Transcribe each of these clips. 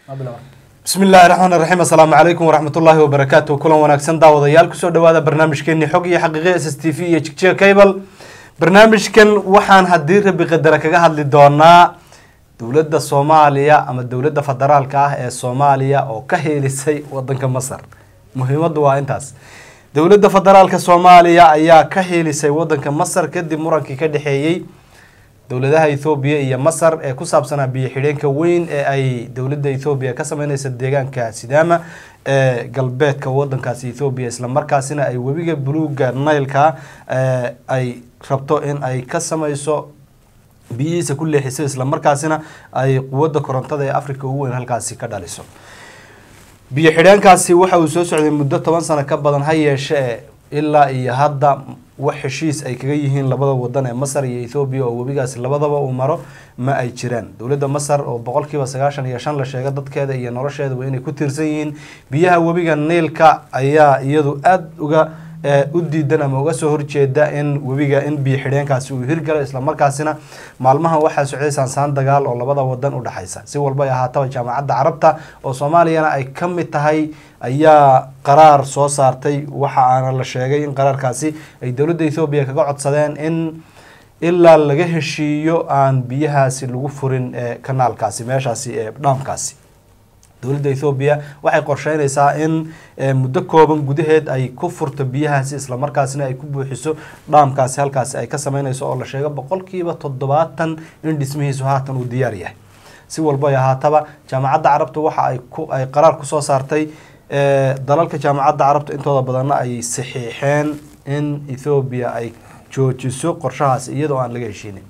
bismi illaahi raxmaan raxiim assalaamu calaykum waraxmatullaahi wabarakaatu kulan wanaagsan daawadayaal kusoo dhawaada barnaamijkeeni xog iyo xaqiiqe s s t v iyo jigjiga cable barnaamijkan waxaan haddii rabi qadara kaga hadli doonaa dowladda soomaaliya ama dowladda federaalka ah ee soomaaliya oo ka heelisay wadanka masar muhiimaddu waa intaas dowladda federaalka soomaaliya ayaa ka heelisay wadanka masar kadib murankii ka dhexeeyey dowladaha ethoobiya iyo masar ee ku saabsanaa biyo xidheenka weyn ee ay dowladda ethoobiya ka sameyneysa deegaanka sidaama ee galbeedka wadankaasi ethoobiya islamarkaasina ay webiga buluuga nailka ay rabto in ay ka sameyso biyihiisa ku leexiso islamarkaasina ay quwadda korontada ee africa ugu weyn halkaasi ka dhaliso biyo xidheenkaasi waxa uu soo socday muddo toban sano ka badan ha yeeshee ilaa iyo hadda wax heshiis ay kaga yihiin labada wadan ee masar iyo ethoobiya oo webigaasi labadaba uu maro ma ay jiraan dowladda masar oo boqolkiiba sagaashan iyo shan la sheega dadkeeda iyo nolosheedaba inay ku tiirsan yihiin biyaha webiga niilka ayaa iyadu aada uga u diidan ama uga soo horjeeda in webiga in biyo xidheenkaasi uu hirgalo islamarkaasina maalmahan waxaa socday saansaan dagaal oo labada wadan u dhexaysa si walba ay ahaataba jaamacadda carabta oo soomaaliyana ay ka mid tahay ayaa qaraar soo saartay waxa aana la sheegay in qaraarkaasi ay dowladda ethoobiya kaga codsadeen in ilaa laga heshiiyo aan biyahaasi lagu furin ee kanaalkaasi meeshaasi ee dhaamkaasi dowladda ethoobiya waxay qorsheyneysaa in muddo kooban gudaheed ay ku furto biyahaasi islamarkaasina ay ku buuxiso dhaamkaasi halkaasi ay ka sameyneyso oo la sheego boqolkiiba toddobaatan in dhismihiisu haatan uu diyaar yahay si walba ay ahaataba jaamacadda carabta waxa ay ku ay qaraar kusoo saartay dalalka jaamacadda carabta intooda badanna ay saxiixeen in ethoobiya ay joojiso qorshahaasi iyadoo aan laga heshiinin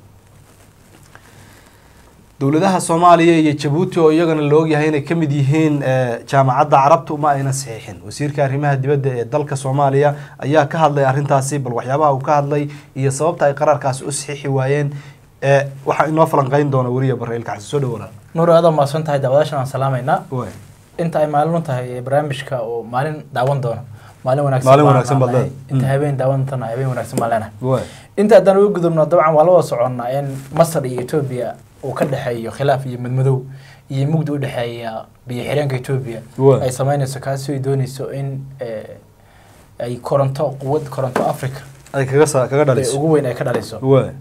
dowladaha soomaaliya iyo jabuuti oo iyagana la ogyahay inay ka mid yihiin jaamacadda carabtu ma ayna saxiixin wasiirka arrimaha dibadda ee dalka soomaaliya ayaa ka hadlay arrintaasi bal waxyaabaha uu ka hadlay iyo sababta ay qaraarkaasi u saxiixi waayeen waxaa inoo falanqeyn doona weriya barreilka xasan soo dhawaada nuur aada mahadsan tahay daawadaashan aan salaamaynaa inta ay maalin u tahay barnaamijka oo maalin daawan doono maalin Maalin wanaagsan baad leedahay. inta habeen daawan doona habeen wanaagsan baan leenahay inta haddaan uga gudubno dabcan waa la wada soconnaa in masar iyo etoobiya uu ka dhexeeyo khilaaf iyo madmadow iyo mugdi u dhexeeya biyo xireenka etoobiya Waay. ay sameyneyso kaasi ay dooneyso in eh, ay koronto quwad koronto africa ay kaga sa kaga ee dhaliso ugu weyn ay ka dhaliso waay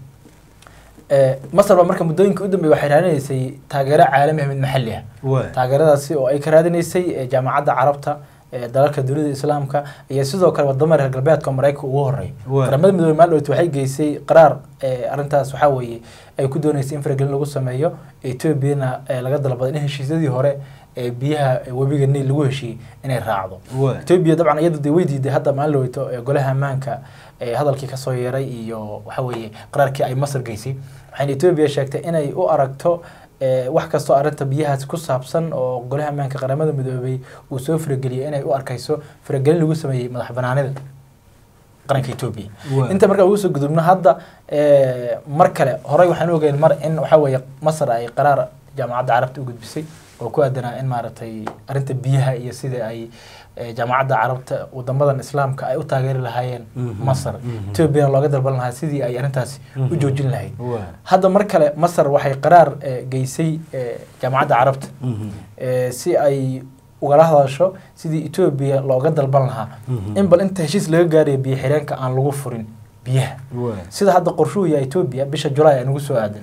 Eh, masar baa marka muddooyinka u dambeeyay waxay raadinaysay taageero caalami ah mid maxalli ah waay taageeradaasi oo ay ka raadinaysay eh, jaamacadda carabta ee dalalka dunida islaamka iyo sidoo kale wadamo reer galbeedka oo maraykanka ugu horeey Waay. qaramada midoobey maaldhowt waxay geysay qaraar eh, arrintaas waxaa weeye ay ku dooneysay in faragelin lagu sameeyo etoobiyana eh, laga dalbaday in heshiisyadii hore ee biyaha eh, webiga niil lagu heshiiyey inay raacdo waay etoobiya dabcan iyadu dee way diiday hadda maalin dhaweyto ee golaha ammaanka ee hadalkii kasoo yeeray iyo waxa weeye qaraarkii ay masar geysay waxayna etoobiya sheegtay inay u aragto ee, wax kastoo arrinta biyahaasi ku saabsan oo golaha ammaanka qaramada midoobay uu soo farageliyay inay u arkayso faragelin lagu sameeyey madax banaanida qaranka etoobiya Waay. inta markaa ugu soo gudubno hadda ee, mar kale horey waxaan ogeyn mar in waxa weeye masar ay qaraar jaamacadda carabta u gudbisay oo ku aadanaa in maaragtay arrinta biyaha iyo sida ay ee, jaamacadda carabta wadamadan islaamka ay u taageeri lahaayeen Mhm, masar mhm. etoobiyana looga dalban lahaa sidii ay arrintaasi u Mhm. joojin lahayd waay hadda mar kale masar waxay qaraar ee, geysay ee, jaamacadda carabta Mhm. ee, si ay ugala hadasho sidii etoobiya looga dalban lahaa Mhm. in bal inta heshiis laga gaarayo biyo xireenka aan lagu furin biyaha waay sida hadda qorshuhu yahay etoobiya bisha julaay ay nagu soo aadan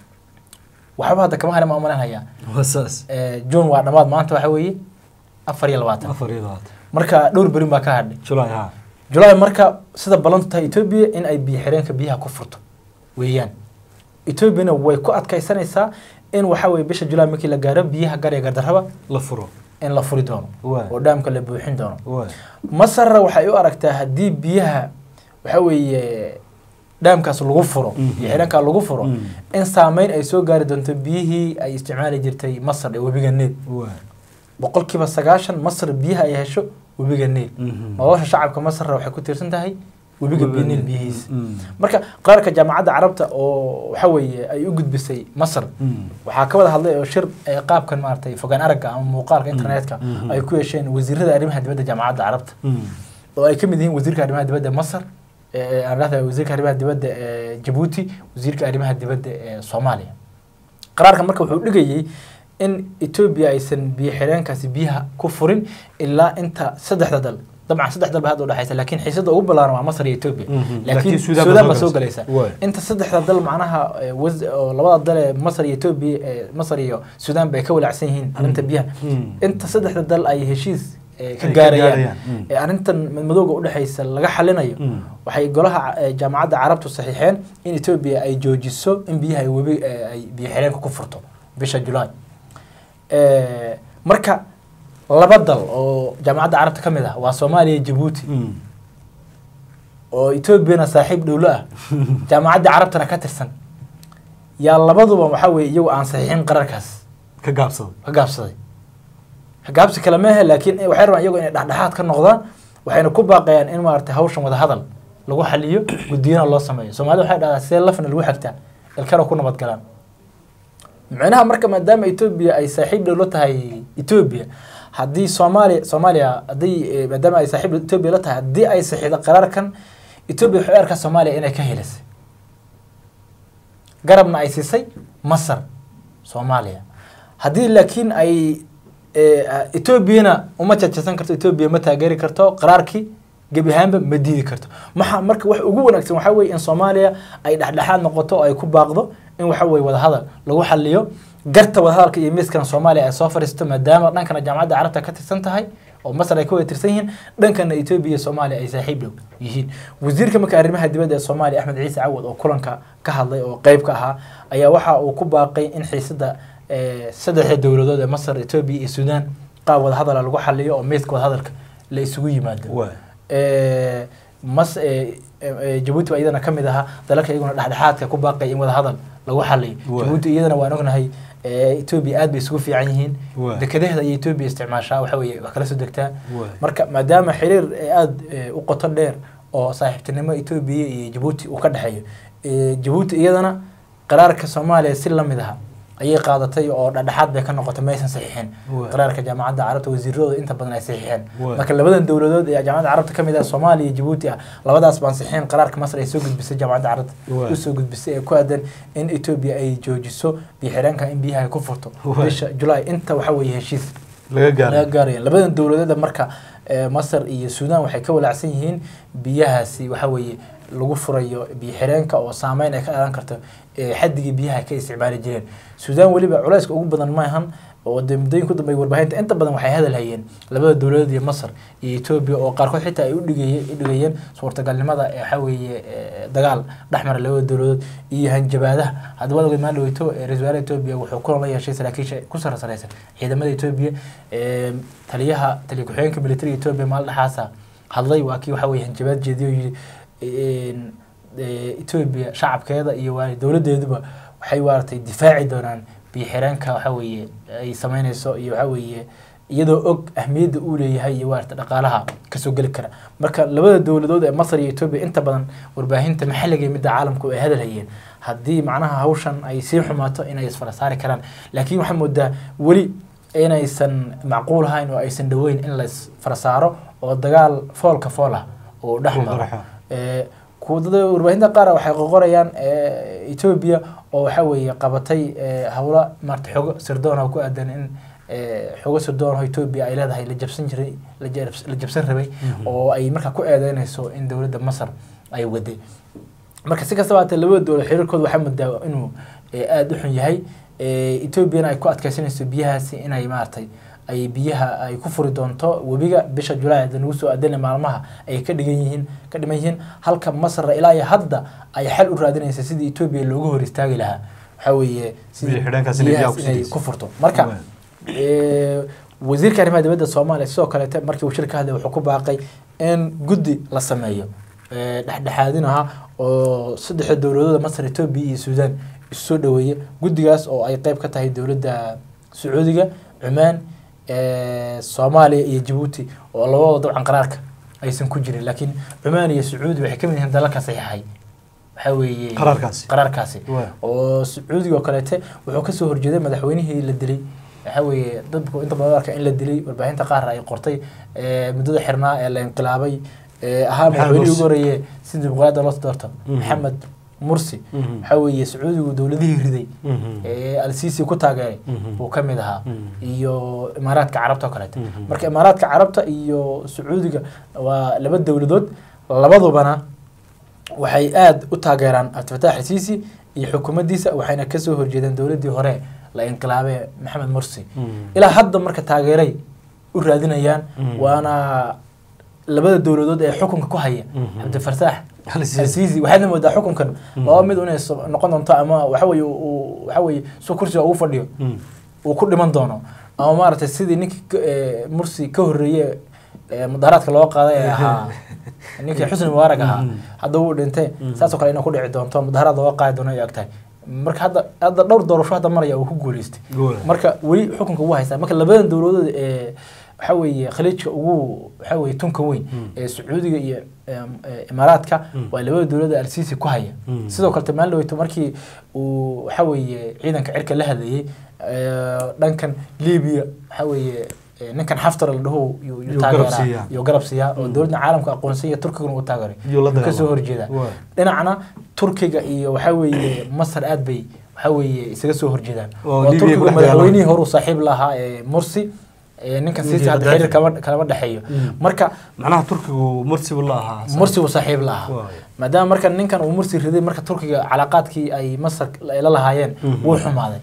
waxba hadda kama harin ma umalanhayaa waa saas june waa dhammaad maanta waxa weeye afar iyo labaatan afar iyo labaatan marka dhowr berin baa ka hadhay julaay ha julaay marka sida ballantu tahay etoobiya in ay biyo xireenka biyaha ku furto weeyaan etoobiyana way ku adkaysanaysaa in waxa weeye bisha julaay markii la gaaro biyaha gar iyo gardarraba la furo in la furi doono Waay. oo dhaamka la buuxin doono waay masarna waxay u aragtaa haddii biyaha waxa weeye dhaamkaas lagu furo Mhm. iyo xidhankaa lagu furo Mhm. in saameyn ay soo gaari doonto biyihii ay isticmaali jirtay masar ee webiga niil waay boqolkiiba sagaashan masar biyaha ay hesho webiga niil Mhm. nolosha shacabka masarna waxay ku tiirsan tahay webiga Webiga niil Niil. biyihiisa Mhm. marka qaraarka jaamacadda carabta oo waxa weeye ay u gudbisay masar Mhm. waxaa ka wada hadlay oo shir ee qaabkan maaragtay fogaan aragga ama muuqaalka internetka Mhm. ay ku yeesheen wasiirada arrimaha dibadda jaamacadda carabta Mhm. oo ay ka mid yihiin wasiirka arrimaha dibadda masar ee aan leedahay wasiirka arrimaha dibadda ee jabuuti wasiirka arrimaha dibadda ee soomaaliya qaraarka marka wuxuu dhigayay in etoobiya aysan biyo xireenkaasi biyaha ku furin ilaa inta saddexda dal dabcan saddex dal ba hadda udhexaysa laakiin xiisada ugu ballaaran waa masar iyo etoobiya Mhm. laakiin Laakiin Suudaan baa suudaan baa soo soo galaysa Waay. inta saddexda dal macnaha eh, was- oo labada dal ee masar iyo etoobiya eh, masar iyo suudaan bay ka walacsan yihiin arrinta biyaha Mm. inta saddexda dal ay heshiis eh, ka Ay ka gaarayaan gaarayaan. Mm. ee arrintan madmadowga udhexaysa laga xalinayo Mm. waxay golaha eh, jaamacadda carabtu saxiixeen in etoobiya ay joojiso in biyaha ay webi eh, ay biyo xireenka ku furto bisha julaay Eh, marka laba dal oo jaamacadda carabta ka mid ah waa soomaaliya iyo jabuuti Mm. oo etoobiyana saaxiib dhowlo ah jaamacadda carabtana ka tirsan yaa labaduba waxaa weeye iyagu aan saxiixin qararkaas ka gaabsaday ka gaabsaday ka gaabsi kale maahe laakiin waxay rabaan iyagu inay dhexdhexaad ka noqdaan waxayna ku baaqayaan in maaragtay hawshan wada hadal lagu xaliyo guddiyana loo sameeyo soomaalida waxay dhahdaa see lafna lagu xigtaa ilkana ku nabadgalaan micnaha marka maadaama etoobiya ay saaxiib dhow la tahay etoobiya haddii soomaaliya soomaaliya haddii eh, maadaama ay saaxiib etoobiya la tahay haddii ay saxiixdo qaraarkan etoobiya waxay u arkaa soomaaliya inay ka helisay garabna ay siisay masar soomaaliya haddii laakiin ay eh, etoobiyana uma jajabsan karto etoobiya ma taageeri karto qaraarkii gebi ahaanba ma diidi karto maxa marka wax ugu wanaagsan waxaa weeye in soomaaliya ay dhexdhexaad noqoto oo ay ku baaqdo in waxa weeye wadahadal lagu xaliyo garta wadahadalka iyo miiskana soomaaliya ay soo fadhiisto maadaama dhankana jaamacadda carabta ka tirsan tahay oo masar ay ka wada tirsan yihiin dhankana etoobiya iyo soomaaliya ay saaxiib dhow yihiin wasiirka marka arrimaha dibadda ee soomaaliya axmed ciise cawad oo kulanka ka hadlay oo qeyb ka ahaa ayaa waxa uu ku baaqay in xiisada eh, saddexda dowladood ee masar etoobiya iyo suudaan qaab wadahadala lagu xaliyo oo miiska wadahadalka la isugu yimaado Waay. Eh, mas eh, eh, jabuuti baa iyadana ka mid ahaa dalalka iyaguna dhexdhexaadka ku baaqay in wadahadal lagu xaliyo Waay. jabuuti iyadana waan ognahay eh, etoobiya aad bay isugu fiican yihiin Waay. dekedaheeda iyo etoobiya isticmaashaa waxa weeye wax kala soo degtaa Waay. marka maadaama xiriir eh, aad eh, u qoto dheer oo saaxiibtinimo etoobiya iyo jabuuti uu ka dhexeeyo eh, jabuuti iyadana qaraarka soomaaliya si lamid aha ayay qaadatay oo dhexdhexaad bay ka noqotay ma aysan saxiixin Waay. qaraarka jaamacadda carabta wasiiradooda inta badan ay saxiixeen Waay. marka labadan dowladood ee jaamacadda carabta ka mid ah soomaaliya iyo jabuuti ah labadaas baan saxiixin qaraarka masar ay soo gudbisay jaamacadda carabta Waay. usoo gudbisay ee ku aadan in etoobiya ay joojiso biyo-xireenka in biyaha ay ku furto Waay. bisha julaay inta waxa weeye heshiis laga laga gaaray gaaraya labadan dowladeeda marka eh, masar iyo suudaan waxay ka walaacsan yihiin biyahaasi waxa weeye lagu furayo biyo xireenka oo saameyn ay ka dhalan karto eh, xaddigii biyaha ay ka isticmaali jireen suudaan weliba culayska ugu badan maahan oo dee muddooyin ku dambeey warbaahinta inta badan waxay hadal hayeen labada dowladood iyo masar iyo etoobiya oo qaarkood xitaa ay udhigayeen udhigayeen suurtagalnimada ee waxa weeye eh, dagaal dhexmara labada dowladood iyo hanjabaadaha haddaba wadaga maan dhaweyto eh, ra-iisul wasaaraha etoobiya wuxuu kulan la yeeshay saraakiisha ku sarasareysan ciidamada etoobiya eh, taliyaha taliya ku-xigeenka militariga etoobiya maalin dhexaasa hadlay waa kii waxa weye hanjabaad jeediyo yidhi een, eh, etoobiya shacabkeeda iyo waa dowladeeduba waxay waaratay difaaci doonaan biyo xireenka waxa weeye ay sameyneyso iyo waxa weeye iyadoo og ahmiyadda uu leeyahay iyo waarata dhaqaalaha kasoo geli kara marka labada dowladood ee masar iyo etoobiya inta badan warbaahinta maxalliga iyo midda caalamku ay hadal hayeen haddii macnaha hawshan ay sii xumaato inay isfara saari karaan laakiin waxaa moodaa weli inaysan macquul ahayn oo aysan dhoweyn in la isfara saaro oo dagaal foolka fool ah uu dhex maro Dhex maro. Eh, kuwa dad warbaahinta qaar waxay qoqorayaan eh, etoobiya oo waxa weeye qabatay eh, howlo maarata xogo sirdoon oo ku aadan in eh, xogo sirdoon oo etoobiya ay leedahay la jabsan jiray la jabs- la jabsan rabay oo ay markaa ku eedeynayso in dowladda masar ay waday marka si kastaba haatee labada dowlad xiriirkooda waxaa moodaa inuu eh, aada u xun yahay Eh, etoobiyana ay ku adkeysanayso biyahaasi inay maaragtay ay biyaha ay ku furi doonto webiga bisha julaay hadda nagu soo aadana maalmaha ay ka dhigan yihiin ka dhiman yihiin halka masra ilaa iyo hadda ay xal u raadinaysa sidii etoobiya looga hor istaagi lahaa waxaa weeye sidii Biyo xidheenkaas inay biyaha biyahaas ku inay sidayso. ku furto marka Waay. Eh, wasiirka arrimaha dibadda soomaaliya sidoo kaleete markii uu shir ka hadlay wuxuu ku baaqay in guddi la sameeyo eh, dhexdhexaadin aha oo saddexda dowladooda masar etoobiya iyo suudaan isu soo dhaweeya guddigaas oo ay qeyb ka tahay dowladda sacuudiga cumaan eh, soomaaliya iyo jabuuti oo labadooda dabcan qaraarka aysan ku jirin laakiin cumaan iyo sacuudi waxay ka mid yihiin dalalka saxiixay waxaa weeye Qaraarkaasi. qaraarkaasi Waay. oo sacuudiga oo kaleete wuxuu kasoo horjeeday madaxweynihii la dilay waxa weeye dadku inta badan arka in la dilay warbaahinta qaar ay qortay eh, muddada xirnaa ee la inqilaabay eh, ahaa Maxamed madaxweynihii Mursi. ugu horeeye si dimuqraadiyadda loo doorto Mhm. maxamed mursi Mhm. waxaa weeye sacuudigu dowladihii riday Mhm. ee alsiisi ku taageeray Mhm. buu ka mid ahaa Mhm. iyo imaaraadka carabta oo kaleeto Mhm. marka imaaraadka carabta iyo sacuudiga waa laba dowladood labadubana waxay aada u taageeraan cabdifataax alsiisi iyo xukuumaddiisa waxayna kasoo horjeedeen dowladdii hore la inqilaabay maxamed mursi Mhm. ilaa hadda marka taageeray u raadinayaan Mhm. waana labada dowladood ee xukunka ku haya Mhm. cabdifataax Al-Sisi. alsiisi waxaadna moodaa xukunkan Mhm. laba mid inay so- noqon doonto ama waxa weeye uu waxa weeye su kursiga ugu fadhiyo Mhm. uu ku dhiman doono ama maaragtay sidii ninkii ka- ee, mursi ka horreeye ee mudaharaadka loo qaaday ee ahaa ninkii xusni mubaarak ahaa Mhm. hadda wuu dhintay Mhm. saasoo kale inuu ku dhici doonto mudaharaad looga qaadi doono ay agtahay marka hadda hadda dhowr doorasho hadda maraya uu ku guuleystay Gool. marka weli xukunka wuu haystaa marka labadan dowladood ee waxa weeye khaliijka ugu waxa weeye tunka weyn Mm. ee sacuudiga iyo em, ee, imaaraadka Mm. waa labada dowladood ee alsiisi ku haya Mm. sidoo kale maalin dhaweyto markii uu waxa weeye ciidanka cirka la hadlayay ee, dhankan libiya waxa weeye ee, ninkan xaftar la dhaho yuu- yuu Yuu garab taageeraa siiyaa. yuu garab siiyaa oo Mm. dowladda caalamka aqoonsan iyo turkiguna uu taageeray Yuu la Yuu kasoo dagaalamay. horjeedaa Waa. dhinacna turkiga iyo waxa weeye masar aad bay waxa weeye isaga soo horjeedaan Oo oo Libiya turkigu ku dhex madaxweynihii dagaalamay. hore uu saaxiib lahaa ee mursi ee ninkan Ninkii siisi hadda Gaddafi. xiriir kama kalama dhexeeyo Mm. marka macnaha turkigu mursi buu la ahaa mursi uu saaxiib la ahaa Waayo. maadaama marka ninkan uu mursi riday marka turkiga calaaqaadkii ay masar ay la lahaayeen Mhm. wuu xumaaday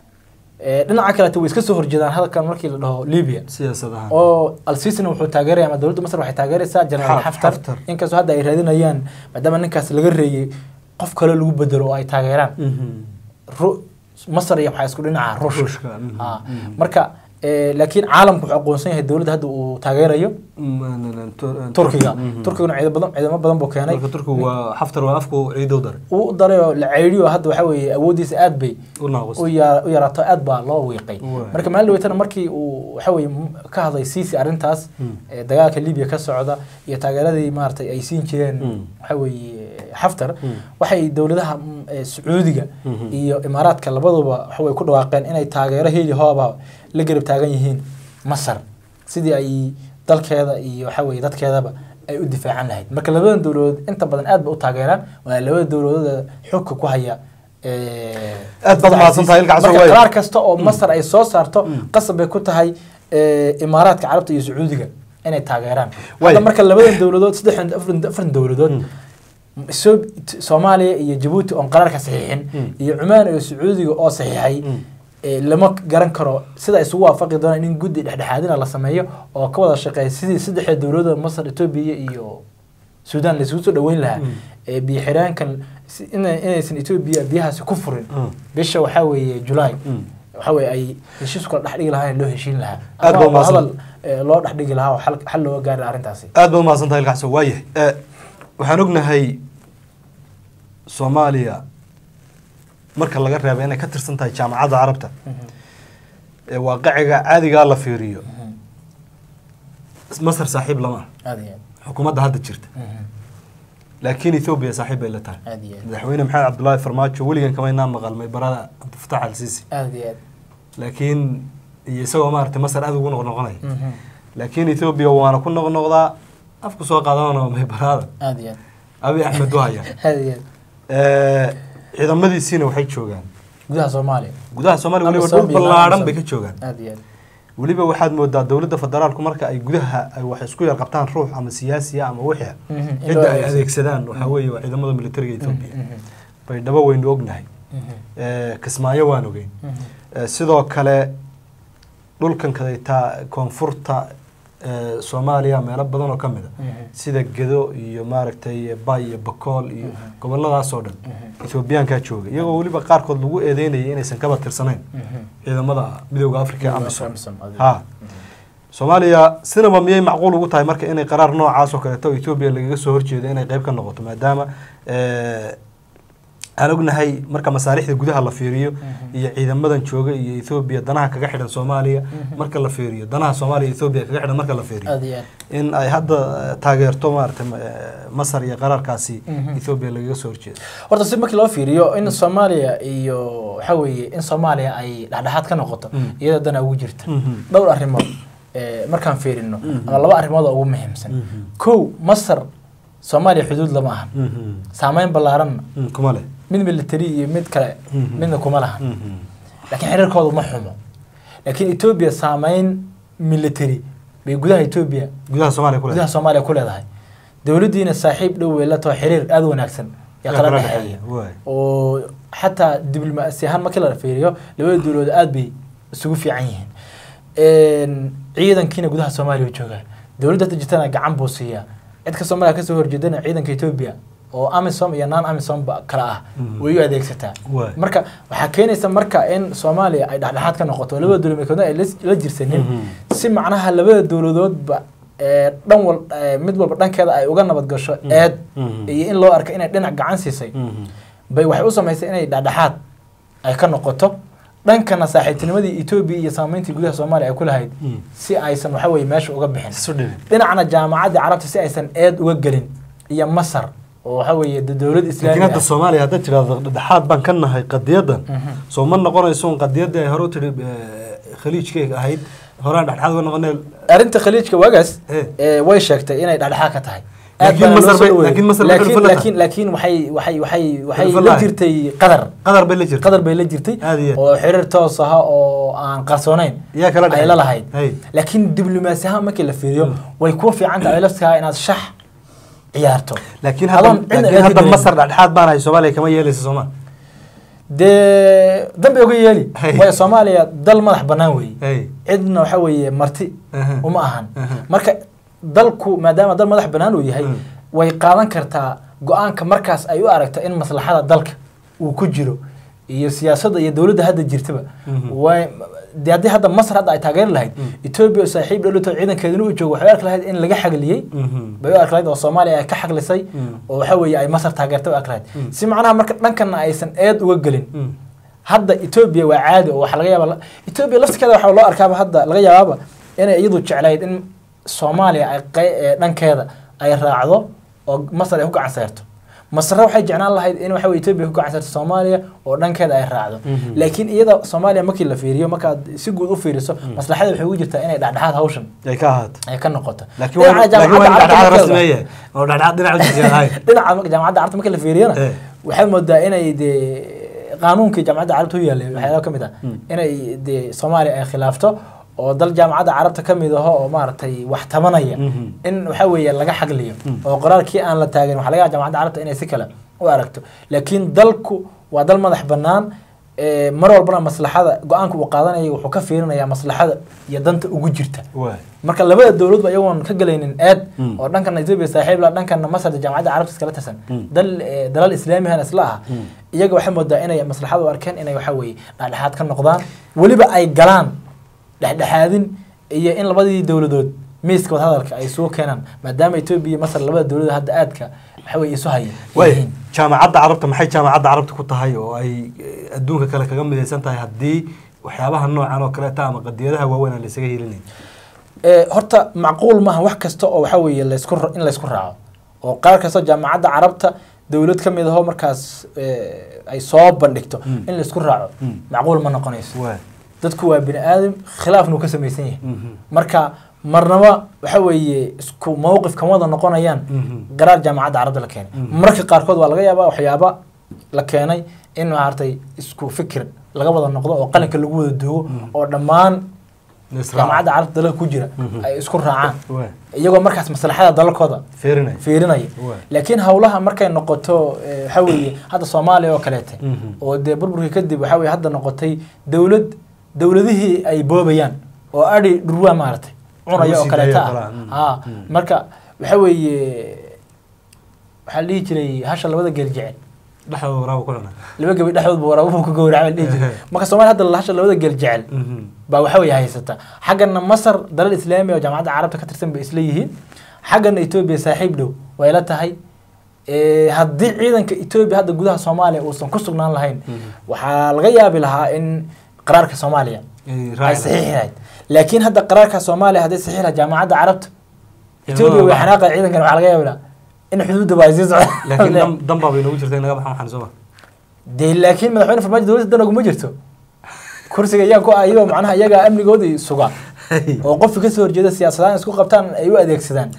Ee, dhinaca kaleeto way iska soo horjeedaan hadalkan markii la dhaho libya siyaasad ahaan oo alsiisina wuxuu taageeraya ama dowladda masar waxay taageeraysaa generaal Xaf- xaftar Xaftar. inkastoo hadda ay raadinayaan maadaama ninkaas laga reeyey qof kale lagu bedelo oo ay taageeraan Mhm. Ru- masar iyo waxaa isku dhinaca ruushka Ruushka, mhm, Ah, mhm. marka ee, laakiin caalamku wuxuu aqoonsan yahay dowladda hadda uu taageerayo Mm, Tur- turkiga Mhm. turkiguna ciidamo badan ciidamo badan buu keenay marka turkigu waa xaftar waa afku ciidow daray uu u daray oo la ceydhiyo hadda waxa weeye awooddiisa aad bay u naaqus u ya- u yaraato aad baa loo wiiqay Waay. marka maalin dhaweytana markii uu waxa weeye m- ka hadlay siisi arrintaas Mm. ee, dagaalka libiya ka socda iyo taageeradii maaragtay ay siin jireen Mm. waxa weeye xaftar Mm. waxay dowladaha mm, ee, sacuudiga Mhm. iyo imaaraadka labaduba waxa way ku dhawaaqeen inay taageero heli hooba la garab taagan yihiin masar sidii ay dalkeeda iyo waxa weeye dadkeedaba ay u difaacan lahayd marka labadan dowladood inta badan aad ba u taageeraan waa labada dowladooda xogka ku haya ee, Aad baad mahadsantahay, Ilka Casoo, marka waayo. qaraar kasta oo masar ay soo saarto Mm. qasab bay ku tahay ee, imaaraadka carabta iyo sacuudiga inay taageeraan Waayo. hadda marka labadan dowladood saddexdan afar afar dowladood Mm. So- t- soomaaliya iyo jabuuti oon qaraarka saxiixin Mm. iyo cumaan iyo sacuudiga oo saxiixay Mm. ee, lama garan karo sida isugu waafaqi doonaan in guddi dhexdhexaadina la sameeyo oo ka wada shaqeeya sidii saddexda dowladda masar etoobiya iyo suudaan laisugu soo dhaweyn lahaa Mm. ee biyo xiraankan si- ina- inaysan etoobiya biyahaasi ku furin Mm. bisha waxaa weeye julaay Mm. waxa weeye ay heshiis kala dhexdhigi lahaayeen loo heshiin lahaa Aad Ama baa waa mahadsan. hadal ee, loo dhexdhigi lahaa oo xal xal looga gaari lahaa arrintaasi aad baad umahadsan tahay ilkaxso waayahay Eh, waxaan ognahay soomaaliya marka laga reeba inay ka tirsan tahay jaamacadda carabta Mhm. ee waaqiciga caadigaa la fiiriyo Mhm. masar saaxiib lama ah aad iyo aad xukuumadda hadda jirta Mhm. laakiin ethoobiya saaxiib bay la tahay aad iyo aad madaxweyne maxamed cabdullaahi farmaajo weligan kamaynaa maqalmay barada cabdifatax al siisi aad iyo aad laakiin iyo isagoo maaragtay masar aad ugu noqnoqonaya Mhm. laakiin ethoobiya waana ku noqnoqdaa afku soo qaadanana may barada aad iyo aad abi axmed wahaya aad iyo aad Eh, ciidamadiisiina waxay joogaan gudaha soomaaliya gudaha soomaaliya weliba Amisom dhul iyo ballaaran Amisom. bay ka joogaan aad iyo aad weliba waxaad moodaa dowladda federaalku marka ay gudaha ay wax isku yar qabtaan ruux ama siyaasiya ama wixii Mhm. In loo cidda ay adeegsado. adeegsadaan waxaa weeye waa ciidamada militariga etoobiya Mhm. bay dhabo weynu ognahay Mhm. Eh, kismaayo waan ogeyn Mhm. Eh, sidoo kale dhulkan kadaytaa koonfurta eh, soomaaliya meelo badan oo ka mid a Mhm. sida gedo iyo maaragtay bay iyo bakool iyo goboladaas oo dhan Mhm. ethoobiyaankaa jooga iyagoo weliba qaarkood lagu eedeynayay inaysan kaba tirsanayn Mhm. ciidamada midooda africa Midowga amisom Amisom, aad iyo ha aad. soomaaliya sinaba miyay macquul ugu tahay marka inay qaraar noocaas oo kaleeto oo etoobiya lagaga soo horjeedo inay qayb ka noqoto maadaama eh, aan ognahay marka masaalixda gudaha la fiiriyo Mhm. iyo ciidamadan jooga iyo ethoobiya danaha kaga xidhan soomaaliya Mhm. marka la fiiriyo danaha soomaaliya iyo ethoobiya kaga xidhan marka la fiiriyo aad iyo aad in ay hadda eh, taageerto maaragtay ma- eh, masar iyo qaraarkaasi Mhm. ethoobiya lagaga soo horjeedo horta si markii loo fiiriyo in soomaaliya iyo waxa weeye in soomaaliya ay dhexdhexaad ka noqoto Mm. iyada dana ugu jirta Mhm. dhowr arrimood ee, markaan fiirino Mhm. ama laba arrimood oo ugu muhiimsan Mhm. kow masar soomaaliya xuduud lama ahan Mhm. saameyn ballaaranna Mm, kuma leh mid military iyo mid kale Mhm. midna kuma lahan Mhm. laakiin xiriirkoodu ma xumo laakiin etoobiya saameyn military bay gudaha etoobiya gudaha soomaaliya ku leh gudaha soomaaliya ku leedahay dowladdiina saaxiib dhow way la taho xiriir aada u wanaagsan ee Yaa kala kala dhexeeya dhexeeya, waay. oo xataa diblomaasi ahaan markii la fiiriyo labada dowladood aada bay isugu fiican yihiin ciidankiina gudaha soomaaliya u joogaa dowladda hadda jirtana gacan buu siiyaa cid ka soomaaliya kasoo horjeedana ciidanka etoobiya oo amisom iyo non amisom ba kala ah Mhm. way u adeegsataa Waay. marka waxaa keenaysa marka in soomaaliya ay dhexdhexaad ka noqoto labada dowladood ay la- la jirsanin Mhm. si macnaha labada dowladoodba ee, dhan wal ee, mid walba dhankeeda ay uga nabad gasho eed Mhm. iyo in loo arko inay dhinac gacan siisay Mhm. bay waxay u samaysay inay dhexdhexaad ay ka noqoto dhankana saaxiibtinimadii etoobiya iyo saameyntii gudaha soomaaliya ay ku lahayd Mm. si aysan waxa weye meesha uga bixin isu dhibin dhinacna jaamacadda carabta si aysan eed uga gelin iyo masar oo waxa weeye de- dowlad laakiin islaami hadda ah soomaaliya haddaad tidhahdo dhexdhexaad baan ka nahay qadiyadan Mhm. soo ma noqonayso un qadiyaddii ay hore u tidhi khaliijkay ahayd horaan dhexdhexaad uga noqonay arrinta khaliijka wagaas Eh. ee, way sheegtay inay dhexdhexaad ka tahay Laakiin baana loo Masar soo bay- dhaweeyey. laakiin Masar bay laakiin xulfo la laakiin laakiin waxay waxay waxay waxay Xulfo la lahayd. jirtay qadar qadar bay la jirta qadar bay la jirtay Aad iyo aad. oo xiriir toos ah oo aan qarsoonayn Yaa kala ay dhexeeya. la lahayd Hay. laakiin diblomaasi ahaan markii la fiiriyo Mm. way kuwa fiican tahay laftigaa inaad shax ciyaarto laakiin hadda Adoon cidna laakiin eedi hadda dareemin. masar dhexdhexaad baan ahay soomaaliya kama yeelaysa soomaa dee dambe uga yeeli Hay. waayo soomaaliya dal madax bannaan weeye hey cidna waxa weeye marti Aha. uma ahan Aha. marka dalku maadaama dal madax bannaan uu yahay Mm. way qaadan kartaa go-aanka markaas ay u aragto in maslaxada dalka uu ku jiro iyo siyaasadda iyo dowladda hadda jirtaba Mhm. way dee haddii hadda masar hadda ay taageeri lahayd Mm. etoobiya oo saaxiib dhowlato ciidankeeduna uu joogo waxay u arki lahayd in laga xagliyey Mhm. bay u arki lahayd oo soomaaliya ay ka xaglisay Mm. oo waxa weeye ay masar taageertay u arki lahayd Mm. si macnaha marka dhankana aysan eed uga gelin Mm. hadda etoobiya waa caadi oo waxaa laga yaaba etoobiya laftirkeeda waxaa loo arkaaba hadda laga yaabaaba inay iyadu jeclayd in soomaaliya ay qey- ee dhankeeda ay raacdo oo masar ay ku gacan sayrto masarre waxay jeclaan lahayd in waxa weye etoobiya ku gacan sayrto soomaaliya oo dhankeeda ay raacdo Mhm. laakiin iyada soomaaliya markii la fiiriyo markaad si guud u fiiriso maslaxada waxay ugu jirtaa inay dhexdhexaad hawshan ay ka ahaato ay ka noqoto laakiin waa Dhinaca laakiin waa in jaamacadda dhexdhexaad carabta rasmi yahay oo dhexdhexaad dhinaca ujiisa ahayn dhinaca jaamacadda carabta marka la fiiriyana Eh. waxaad moodaa inay dee qaanuunkii jaamacadda carabta u yaalay waxyaalo ka mid ah Mm. inay dee soomaaliya ay khilaafto oo dal jaamacadda carabta ka mid aho oo maaragtay wax tabanaya Mhm. in waxa weeye laga xagliyo Mm. oo qoraalkii aan la taagin waxa laga yaaba jaamacadda carabta inay si kale u aragto laakiin dalku waa dal madax bannaan ee, mar walbana maslaxada go-aanka uu qaadanayo wuxuu ka fiirinayaa maslaxada iyo danta ugu jirta waay marka labada dowladba iyagoon ka gelaynin eed Mm. oo dhankana etoobiya saaxiib la dhankana masar jaamacadda carabta iskala tirsan Mm. dal eh, dalal islaamihan isla ah Mm. iyaga waxay moodaa inay maslaxada u arkeen inay waxa weeye dhexdhexaad ka noqdaan weliba ay galaan dhexdhexaadin iyo in labadii dowladood miiska wadahadalka ay soo keenaan maadaama etoobiya iyo masar labada dowladood hadda aadka waxa weye isu haya waay yihiin. jaamacadda carabta maxay jaamacadda carabta ku tahay oo ay eh, adduunka kale kaga midaysan tahay haddii waxyaabaha noocan oo kaleeta ama qadiyadaha waaweyn aan laysaga helinayn Ee, horta macquul maaha wax kasta oo waxa weeye laysku ra- in laysku raaco oo qaar kasta jaamacadda carabta dowlad ka mid ahoo markaas ee, ay soo bandhigto Mm. in laysku raaco Mm. macquul ma noqonayso waay dadku waa bini aadam khilaafnu ka samaysan yahay Mhm. marka marnaba waxa weeye isku mowqif kama wada noqonayaan Mhm. qaraar jaamacadda carabta la keenay Mhm. marka qaarkood waa laga yaabaa waxyaaba la keenay in maaragtay isku fikir laga wada noqdo oo qalinka lagu wada duugo Mhm. oo dhammaan Israac. jaamacadda carabta dalalka ku jira Mhm. ay isku raacaan waay iyagoo markaas maslaxada dalalkooda feerinay fiirinaya Waay. laakiin howlaha markay noqoto eh, waxa weeye hadda soomaaliya oo kaleete Mhm. oo dee burburkii kadib waxa weye hadda noqotay dowlad dowladihii ay boobayaan oo adhi dhurwaa maaragtay cunaya oo sii kaleeta daaya ah kala, mm. haa Mm. marka waxa weeye waxaa la dhihi jiray hasha labada geel jecel dhexdooda waraaba ku cuna laba gebi dhexdoodba waraabuhu ka gowraca la dhihi jiray marka soomaaliya hadda hasha labada geel jecel Mhm. baa waxa weeye haysata xaggana masar dalal islaami oo jaamacadda carabta ka tirsan bay isla yihiin xaggana etoobiya saaxiib dhow way la tahay Eh, haddii ciidanka etoobiya hadda gudaha soomaaliya uusan ku sugnaan lahayn Mhm. waxaa laga yaabi lahaa in qaraarka soomaaliya Ay ay raaci saxiixi lahayd laakiin hadda qaraarka soomaaliya hadday saxiixi lahayd jaamacadda carabta etoobiya way baxa. xanaaqay ciidankan waxaa laga yaabi lahaa in xuduudda waa sii laakiin socda dan- dan baa bay noogu jirta in laga baxo waxaan soo dee laakiin madaxweyne farmaajo dowladda dan oguma jirto kursiga iyaa ku ah iyagoo macnaha iyagaa amnigoodii suga oo qofki kasoo horjeeda siyaasadahan isku qabtaan ay u adeegsadaan Hey.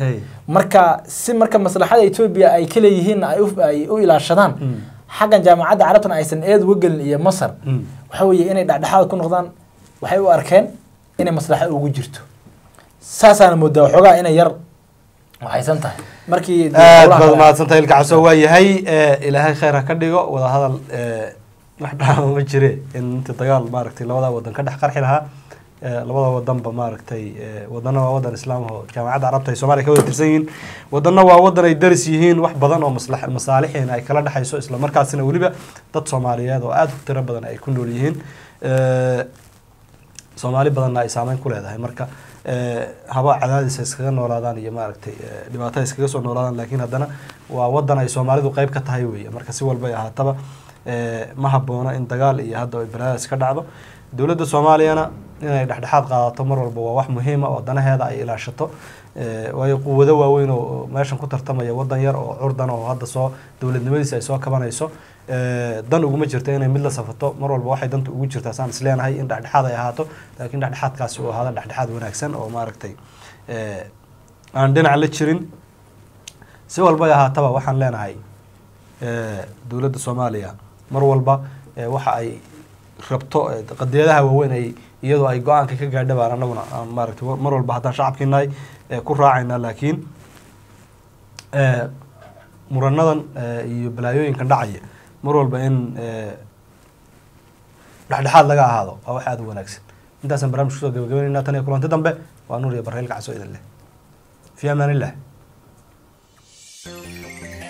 marka si marka maslaxada etoobiya ay ka leeyihiin ay u- ay u ilaashadaan Mm. xaggan jaamacadda carabtuna aysan eed uga gelin iyo masar Mm. waxa weeye inay dhexdhexaad ku noqdaan waxay u arkeen inay maslaxo ugu jirto saasaana moodaa waxoogaa inay yar waxaysan tahay markii aad howlaha baad kale- mahadsantahay ilka cabso waa yahay eh, ilaahay khayr ha ka dhigo wadahadal eh, wax dhaama ma jire in inta dagaal maaragtay labada wadan ka dhex qarxi lahaa eh, labada wadanba maaragtay eh, wadana waa wadan islaam oo jaamacadda carabta ay soomaaliya ka wada tirsan yihiin wadana waa wadan ay daris yihiin wax badan oo maslax masaalixiina ay kala dhexayso isla markaasina weliba dad soomaaliyeed oo aad u tiro badan ay ku nool yihiin Eh, soomaali badanna ay saameyn ku leedahay marka eh, haba cadaadis ay iskaga noolaadaan iyo maaragtay eh, dhibaato ay iskaga soo noolaadaan laakiin haddana waa wadan ay soomaalidu qeyb ka tahay weeye marka si walba ay ahaataba eh, ma habboona in dagaal iyo hadda ay balaadaas ka dhacdo dowladda soomaaliyana inay dhexdhexaad qaadato mar walba waa wax muhiima oo danaheeda ay ilaashato Eh, waayo quwado waaweyn oo meeshan ku tartamaya wadan yar oo curdan oo hadda soo dowladnimadiisa ay soo kabanayso Eh, dan uguma jirto inay mid la safato mar walba waxay danta ugu jirtaa saan isleenahay in dhexdhexaad ay ahaato laakiin dhexdhexaadkaasi uu ahaado dhexdhexaad wanaagsan oo maaragtay eh, aan dhinac la jirin si walba ay ahaataba waxaan leenahay eh, dowladda soomaaliya mar walba eh, waxa ay rabto eh, qadiyadaha waaweyn ay iyadoo ay go-aanka ka gaadha baan anaguna aan maaragtay mar walba haddaan shacabkii nahay eh, ku raacayna laakiin eh, muranadan eh, iyo balaayooyinkan dhacaya mar walba in eh, dhexdhexaad laga ahaado waa wax aada u wanaagsan intaasaan barnaamij kusoo gabagabeynayna tan iyo kulanti dambe waa nuur iyo barreelka caso idin leh fi amaan illah